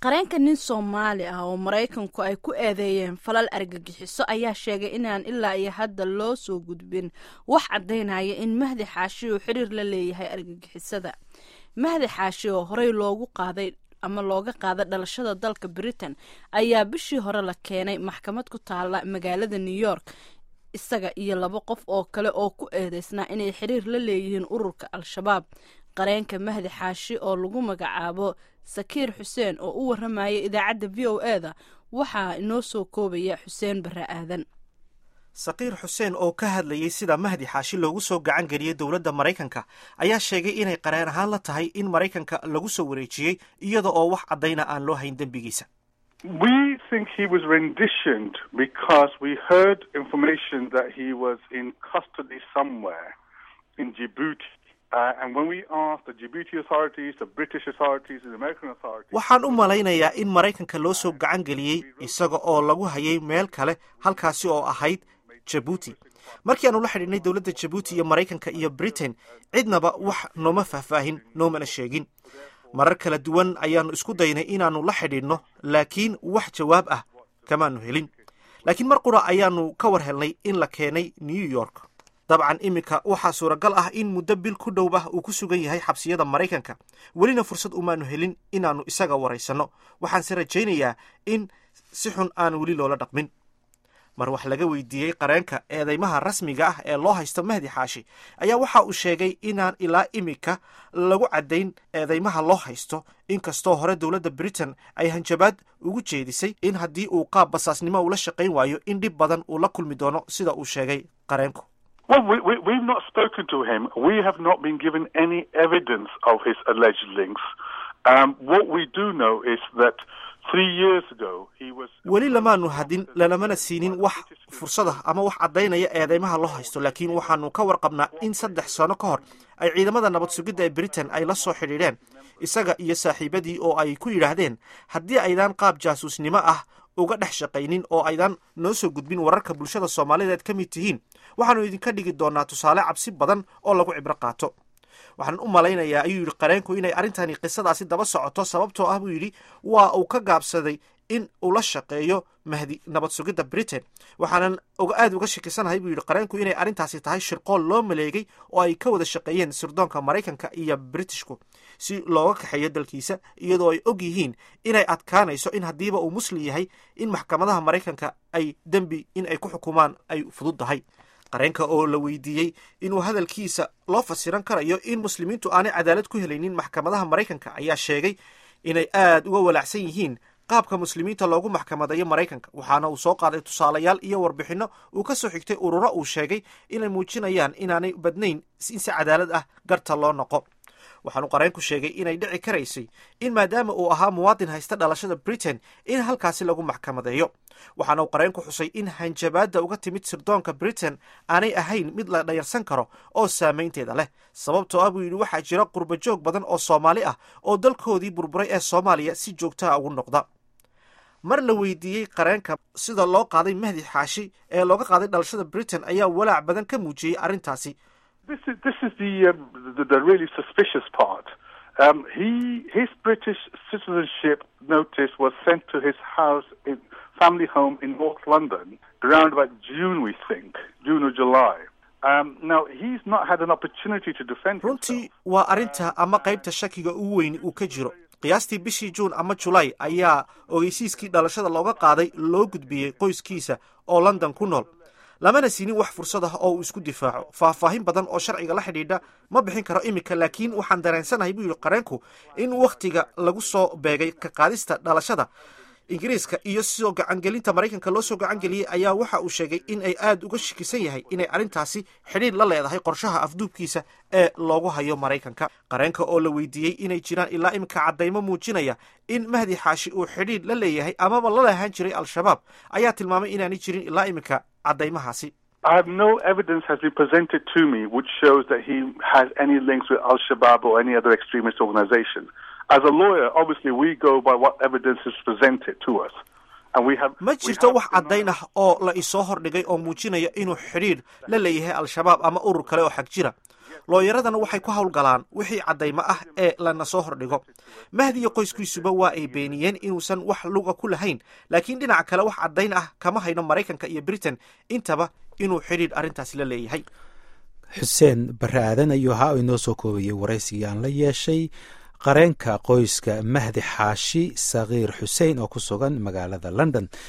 qareenka nin soomaali ah oo maraykanku ay ku eedeeyeen falal argagixiso ayaa sheegay inaan ilaa iyo hadda loo soo gudbin wax caddaynaya in mahdi xaashi uu xiriir la leeyahay argagixisada mahdi xaashi oo horey loogu qaaday ama looga qaada dhalashada dalka britain ayaa bishii hore la keenay maxkamad ku taala magaalada new york isaga iyo laba qof oo kale oo ku eedeysnaa inay xiriir la leeyihiin ururka al-shabaab qareenka mahdi xaashi oo lagu magacaabo sakiir xuseen oo u waramaya idaacadda v o e da waxaa inoo soo koobaya xuseen barre aadan sakiir xuseen oo ka hadlayay sida mahdi xaashi loogu soo gacan geliyey dowladda maraykanka ayaa sheegay inay qareen ahaan la tahay in maraykanka lagu soo wareejiyey iyada oo wax caddayna aan loo hayn dembigiisa We think he was renditioned because we heard information that he was in custody somewhere in Djibouti. Uh, and when we asked the Djibouti authorities, the British authorities, the American authorities... waxaan u malaynayaa in maraykanka loo soo gacan geliyey isaga oo lagu hayay meel kale halkaasi oo ahayd jabuuti markii aanu la xidhiidhnay dowladda jabuuti iyo maraykanka iyo britain cidnaba wax nooma faahfaahin noomana sheegin marar kala duwan ayaannu isku daynay inaannu la xidhiidhno laakiin wax jawaab ah kamaanu helin laakiin mar qura ayaannu ka war helnay in la keenay new york dabcan iminka waxaa suuragal ah in muddo bil ku dhow ah uu ku sugan yahay xabsiyada maraykanka welina fursad umaanu helin inaannu isaga waraysanno waxaanse rajaynayaa in si xun aan weli loola dhaqmin mar wax laga weydiiyey qareenka eedeymaha rasmiga ah ee loo haysto mahdi xaashi ayaa waxa uu sheegay inaan ilaa iminka lagu caddayn eedeymaha loo haysto inkastoo hore dowladda britain ay hanjabaad ugu jeedisay in haddii uu qaab basaasnimo ula shaqayn waayo in dhib badan uu la kulmi doono sida uu sheegay qareenku Well, we, we, we've not spoken to him. We have not been given any evidence of his alleged links. Um, what we do know is that three years ago he was. weli lamaanu hadin lalamana siinin wax fursada ama wax caddaynaya eedeymaha loo haysto laakiin waxaanu ka warqabnaa in saddex sano ka hor ay ciidamada nabad sugidda ee britain ay la soo xidhiidheen isaga iyo saaxiibadii oo ay ku yidhaahdeen haddii aydaan qaab jaasuusnimo ah uga dhex shaqaynin oo aydaan noo soo gudbin wararka bulshada soomaalideed ka mid tihiin waxaanu idinka dhigi doonaa tusaale cabsi badan oo lagu cibro qaato waxaan u malaynayaa ayuu yidhi qareenku inay arrintani qisadaasi daba socoto sababtoo ah buu yidhi waa uu ka gaabsaday in uu la shaqeeyo mahdi nabad sugidda britain waxaanan aada uga shakisanahay buu yidhi qareenku inay arrintaasi tahay shirqool loo maleegay oo ay ka wada shaqeeyeen sirdoonka maraykanka iyo britishku si looga kaxeeyo dalkiisa iyadoo ay og yihiin inay adkaanayso in haddiiba uu muslim yahay in maxkamadaha maraykanka ay dembi in ay ku xukumaan ay fududdahay qareenka oo la weydiiyey inuu hadalkiisa loo fasiran karayo in muslimiintu aanay cadaalad ku helaynin maxkamadaha maraykanka ayaa sheegay inay aad uga walaacsan yihiin qaabka muslimiinta loogu maxkamadayo maraykanka waxaana uu soo qaaday tusaalayaal iyo warbixinno uu ka soo xigtay ururo uu sheegay inay muujinayaan inaanay badnayn in si cadaalad ah garta loo noqo waxaanu qareenku sheegay inay dhici karaysay in maadaama uu ahaa muwaadin haysta dhalashada britain in halkaasi lagu maxkamadeeyo waxaana uu qareenku xusay in hanjabaadda uga timid sirdoonka britain aanay ahayn mid la dhayarsan karo oo saamaynteeda leh sababtoo ah buu yidhi waxaa jira qurba joog badan oo soomaali ah oo dalkoodii burburay ee soomaaliya si joogtaha ugu noqda mar la weydiiyey qareenka sida loo qaaday mahdi xaashi ee looga qaaday dhalashada britain ayaa walaac badan ka muujiyey arrintaasi This is this is the um, the, the really suspicious part. Um, he his British citizenship notice was sent to his house in family home in North London around about June, we think, June or July. Um, now he's not had an opportunity to defend runtii himself. waa arrinta ama qaybta shakiga ugu weyn uu ka jiro qiyaastii bishii juun ama julaay ayaa ogeysiiskii dhalashada looga qaaday loo gudbiyey qoyskiisa oo london ku nool lamana siinin wax fursad ah oo uu isku difaaco faahfaahin badan oo sharciga la xidhiidha ma bixin karo iminka laakiin waxaan dareensanahay buu yidhi qareenku in wakhtiga lagu soo beegay ka qaadista dhalashada ingiriiska iyo sidoo gacangelinta maraykanka loo soo gacangeliyey ayaa waxa uu sheegay in ay aada uga shakisan yahay inay arrintaasi xidhiir la leedahay qorshaha afduubkiisa ee loogu hayo maraykanka qareenka oo la weydiiyey inay jiraan ilaa iminka caddaymo muujinaya in mahdi xaashi uu xidhiir la leeyahay amaba la lahaan jiray al-shabaab ayaa tilmaamay inaanay jirin ilaa iminka caddaymahaasi I have no evidence has been presented to me which shows that he has any links with Al Shabaab or any other extremist organization. As a lawyer, obviously we go by what evidence is presented to us. And we have ma we jirto have wax caddayn ah oo la isoo hordhigay oo muujinaya inuu xidhiir la leeyahay al-shabaab ama urur kale oo xag jira looyaradana waxay ku howlgalaan wixii caddaymo ah ee lana soo hordhigo mahdi iyo qoyskiisuba waa ay beeniyeen inuusan wax luga ku lahayn laakiin dhinaca kale wax caddayn ah kama hayno maraykanka iyo britain intaba inuu xidhiidh arrintaasi la leeyahay xuseen barre aadan ayuu ahaa oo inoo soo koobayey waraysigii aan la yeeshay qareenka qoyska mahdi xaashi sakiir xuseen oo ku sugan magaalada london